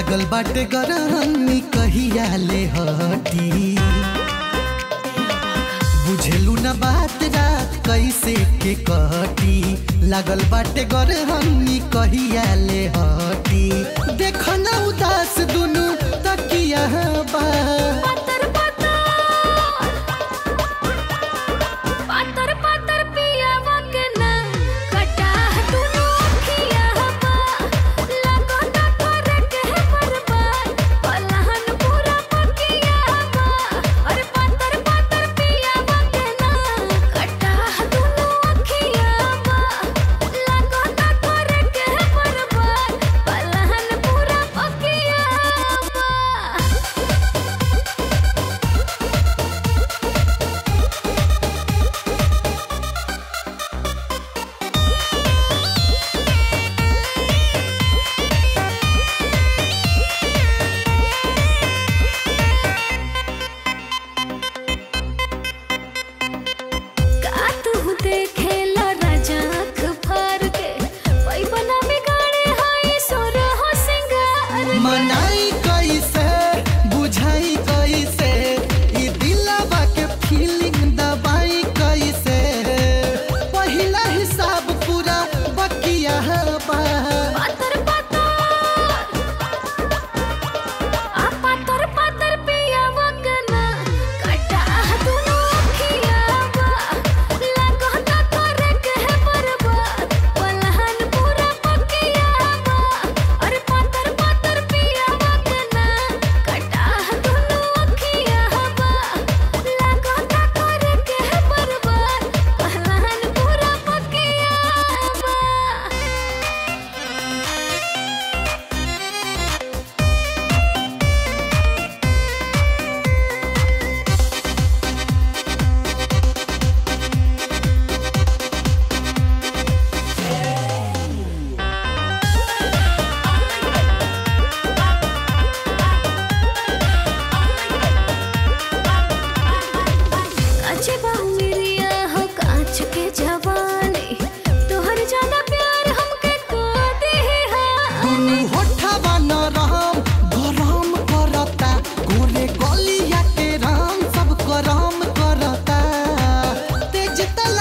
लागल बाटे गरमी कहिया ले हटी बुझेलू न बात रात कैसे के कटी लागल बाटे गरमी कहिया ले हटी देख न उदास दुनु तकिया बा पातर पातर पातर पातर पिया वगना कटा दुनु अखिया बा लगो ना करे के बर्बाद पलहन पूरा पकिया बा और पातर पातर पिया वगना कटा दुनु अखिया बा लगो ना करे के बर्बाद पलहन पूरा पकिया बा का तू देखेला राजा आँख फार के पैबना बिगाड़े हाय सोर हो सिंगार मनाई कैसे बुझाई कैसे ई दिलवा के फीलिंग दबाई कैसे पहिला हिसाब पूरा बकिया बा पातर पातर आ पातर पातर पिया वगना कटा दुनु अखिया बा लगो ना करे के बर्बाद पलहन पूरा पकिया बा अरे पातर पातर पिया वगना कटा दुनु अखिया बा लगो ना करे के बर्बाद पलहन पूरा पकिया बा काचे बाहुरिया हो कांच के जवानी तोहर ज्यादा प्यार हमके को दे हा दुनु होठवा नरम गरम करता गोरे गलिया के राम सब गरम करता तेज तल